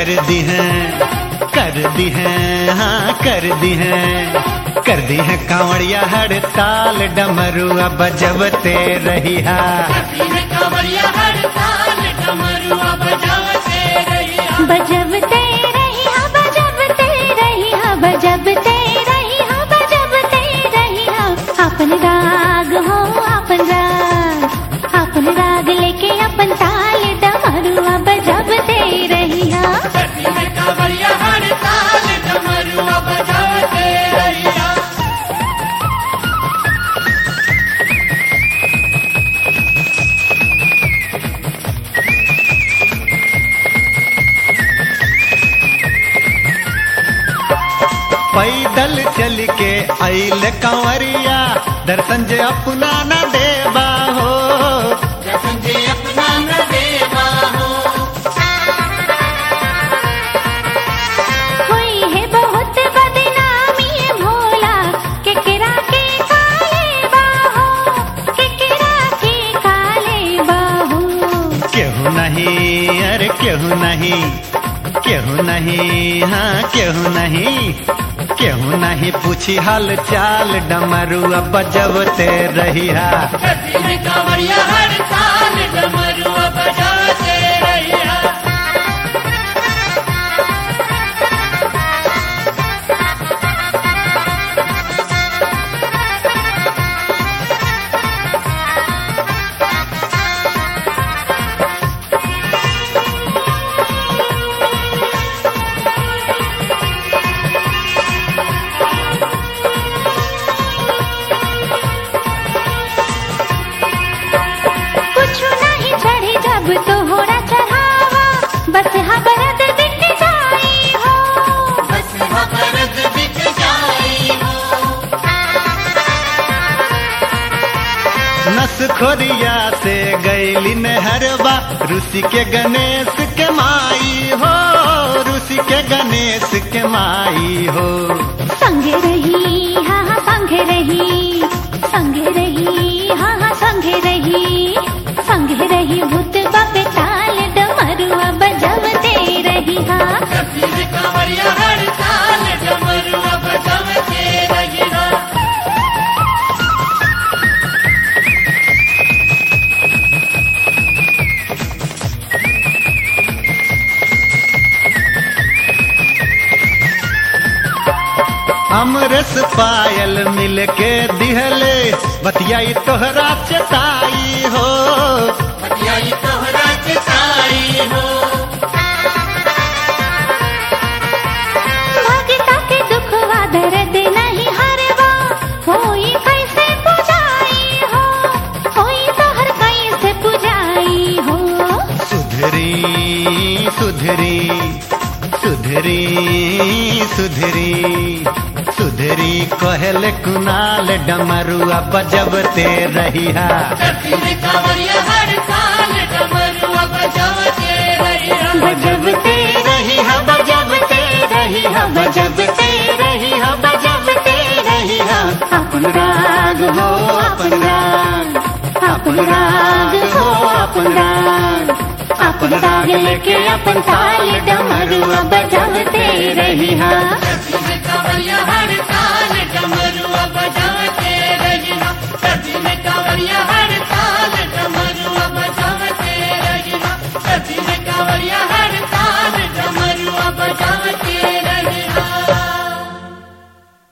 कर दी है कर दी है हाँ कर दी है कर दी है कांवड़िया हड़ताल डमरुआ बजबते रहिया बजबते रही हा बजबते रही हा बजबते रही हा बजबते रही हा अपन राग हो अपन राग अपन राग लेके अपन ताल डमरुआ बजबते रही हा पैदल चल के आइल कंवरिया दर्शन जे अपना न देबा हो हुई है बहुत बदनामी है भोला केकरा के काले बाहो केकरा के काले बाहो केहू नहीं अरे केहू नहीं केहू नहीं हाँ केहू नहीं केहू नहीं पूछी हाल चाल डमरुआ बजबते रहिया कुछ नहीं चढ़ी जब तो होरा चढ़ावा बस हबरद दिख जाई हो नस खोरिया से गैली नहरबा ऋषि के गणेश के माई हो ऋषि के गणेश के माई हो संगे रही हाँ हाँ संगे रही संगे रही हाँ हाँ संगे रही संगे रही भूत बापे ताल डमरुआ बजवते रही हाँ अमरस पायल मिल के दिहले बतियाई तोहरा चताई हो भगता के दुखवा दर्द नहीं हरवा होई कैसे पुजाई हो होई तो हर कैसे पुजाई हो सुधरी सुधरी सुधरी सुधरी सुधरी कहल कुनाल डमरुआ बजबते रहिया बजबते रही हा बजबते रही हा बजबते रही हा बजबते रही हा अपन राग हो अपन राग अपन राग हो अपन राग अपन राग लेके अपन ताल डमरुआ बजबते रही हा